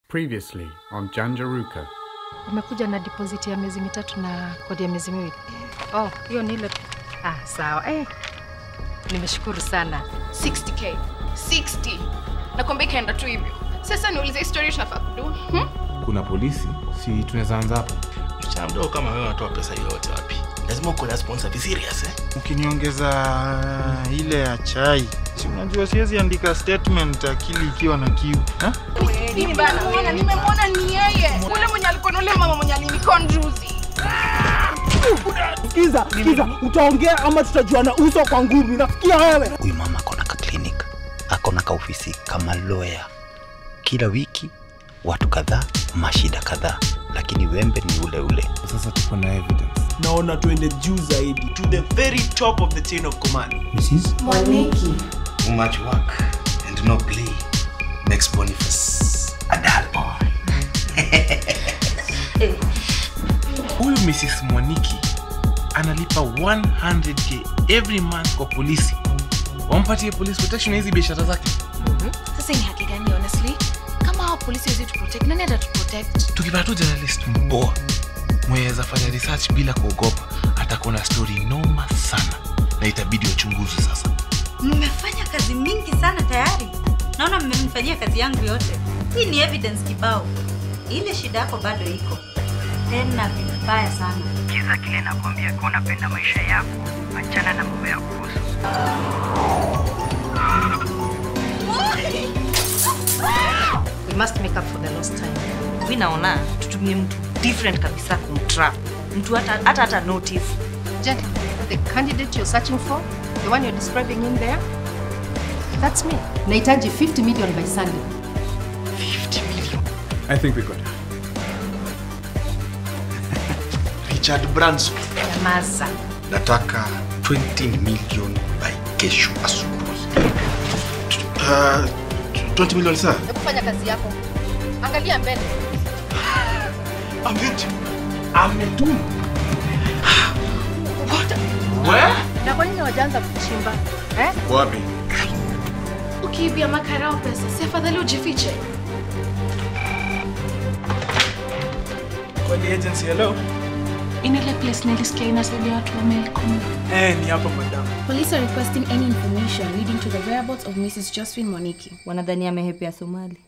Previously on Janjaruka. Umekuja na deposit ya miezi mitatu na kodi ya miezi miwili. Oh, hiyo ni ile. Ah, sawa. Eh. Nimeshukuru sana. 60k 60 nakwambia ikaenda tu hivyo sasa niulize historia tunafaa kudu hmm? kuna polisi si tunaweza anza hapo msichana mdogo kama wewe unatoa pesa hiyo yote wapi lazima uko na sponsor be serious eh ukiniongeza ile ya chai si unajua siwezi andika statement akili ikiwa na kiu ha? nimemwona nimemwona ni yeye ule mwenye alikuwa na ule mama mwenye alinikon juzi Sikiza, sikiza, utaongea ama tutajuana uso kwa ngumi. Nafikia wewe. huyu mama akona ka clinic akona ka ofisi kama lawyer kila wiki watu kadhaa mashida kadhaa lakini wembe ni ule ule sasa tuko na evidence Naona tuende juu zaidi. to the very top of the chain of command. too much work and no play makes boniface a dull boy huyu mrs mwaniki analipa 100k every month kwa polisi wampatie police protection ya hizi biashara zake sasa ni haki gani honestly kama hao polisi wezi tuprotect nani atatuprotect tukipata tu journalist mboa mweweza fanya research bila kuogopa atakuwa na story noma sana na itabidi wachunguzi sasa mmefanya kazi mingi sana tayari naona mmemfanyia kazi yangu yote hii ni evidence kibao ile shida yako bado iko tena vibaya sana kiza kile nakwambia kuwa unapenda maisha yako achana na mambo ya kuhusu We must make up for the lost time. mi naona tutumie mtu different kabisa kumtrap mtu hata hata, hata notice Gentlemen, the candidate you're searching for, the one you're describing in there, that's me. Nahitaji 50 million by Sunday. I think we got her. richard branson Nyamaza. nataka 20 million by kesho asubuhi uh, 20 million saa hebu fanya kazi yako angalia mbele ametuma Na kwa nini wajaanza kuchimba? Eh? wapi ukiibia makarao pesa si afadhali ujifiche Kwa the agency, hello? in ile place nilisikia inasaidia watu wamekoma Eh, ni hapa madam. Police are requesting any information leading to the whereabouts of Mrs. Josephine Moniki. wanadhani amehepea somali